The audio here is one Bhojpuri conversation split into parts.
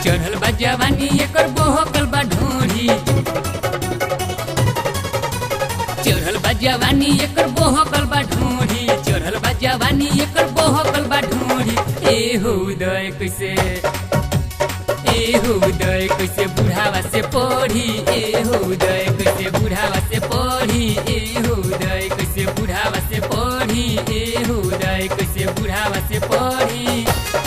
चढ़ल बा जवानी एकर बोहकल बा ढोरी चढ़ल बा जवानी एकर बोहकल बा ढोरी चढ़ल बा जवानी एकर बोहकल बा ढोरी ए हो उदय कैसे ए हो उदय कैसे बुढ़ावा से पढ़ी ए हो उदय कैसे बुढ़ावा से पढ़ी ए हो उदय कैसे बुढ़ावा से पढ़ी ए हो उदय कैसे बुढ़ावा से पढ़ी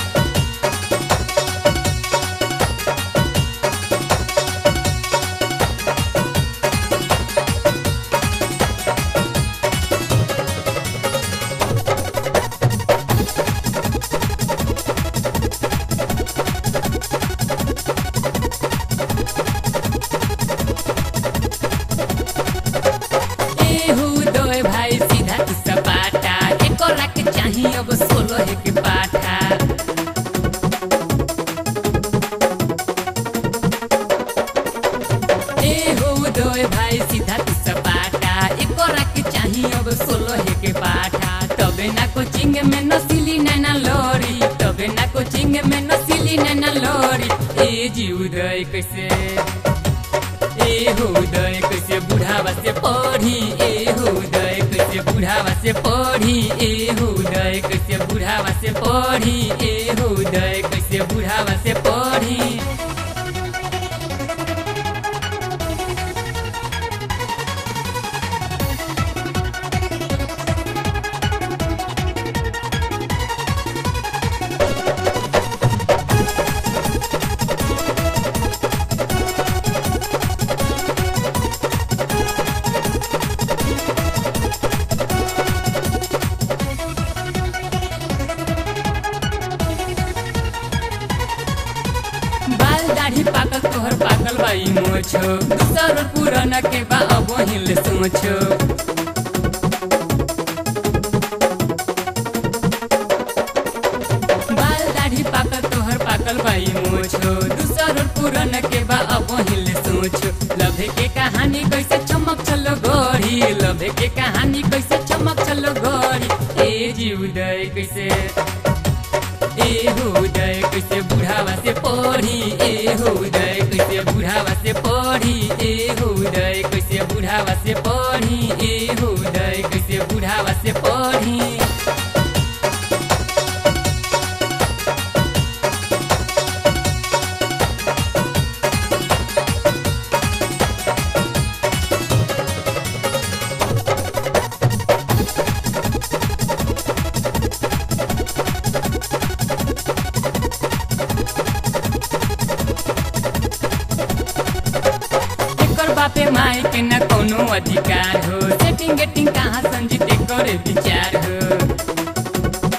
एहू दोय भाई सीधा तू सपाटा एको रख चाही अब सोलह के पाठा एहू दोय भाई सीधा तू सपाटा एको रख चाही अब सोलह के पाठा तबे ना कोचिंग में नसीली नैना लोरी तबे ना कोचिंग में नसीली नैना लोरी ए जी उदय कैसे ए हो उदय कैसे बुढ़ावा से पढ़ी ए हो उदय कैसे बुढ़ावा से पढ़ी ए हो उदय कैसे बुढ़ावा से पढ़ी ए हो उदय कैसे बुढ़ावा से पढ़ी बाल दाढ़ी पाकल तोहर पाकल बाई मोछो दूसर पुराना के बा अब हिल सोचो बाल दाढ़ी पाकल तोहर पाकल बाई मोछो दूसर पुराना के बा अब हिल सोचो लभे के कहानी कैसे चमक चलो गोरी लभे के कहानी कैसे चमक चलो गोरी ए जी उदय कैसे ए हो उदय कैसे बुढ़ावा से पढ़ी ए हो उदय कैसे बुढ़ावा से पढ़ी ए हो उदय कैसे बुढ़ावा से पढ़ी ए हो उदय कैसे बुढ़ावा से पढ़ी एकर बापे माई के न कोनो अधिकार हो सेटिंग गेटिंग कहाँ संजीते करे विचार हो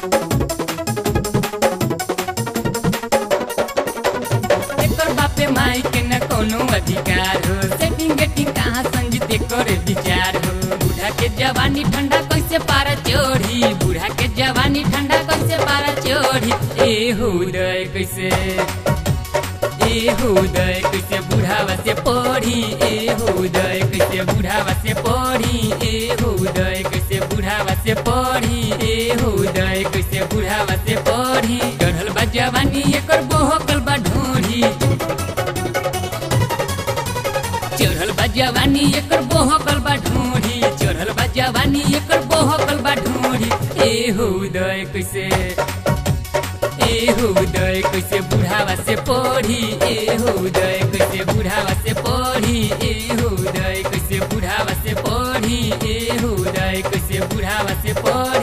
एकर बापे माई के न कोनो अधिकार हो सेटिंग गेटिंग कहाँ संजीते करे विचार हो बूढ़ा के जवानी ठंडा कैसे पारा चोरी बूढ़ा के जवानी ठंडा कैसे पारा चोरी ए हो उदय कैसे ए हो उदय कैसे बुढ़ावा से पढ़ी ए हो उदय कैसे बुढ़ावा से पढ़ी ए हो उदय कैसे बुढ़ावा से पढ़ी ए हो उदय कैसे बुढ़ावा से पढ़ी चढ़ल बा जवानी एकर बोहकल बा ढोरी चढ़ल बा जवानी एकर बोहकल बा ढोरी चढ़ल बा जवानी एकर बोहकल बा ढोरी ए हो उदय कैसे ए हो उदय कैसे बुढ़ावा से पढ़ी ए हो उदय कैसे बुढ़ावा से पढ़ी ए हो उदय कैसे बुढ़ावा से पढ़ी ए हो उदय कैसे बुढ़ावा से पढ़ी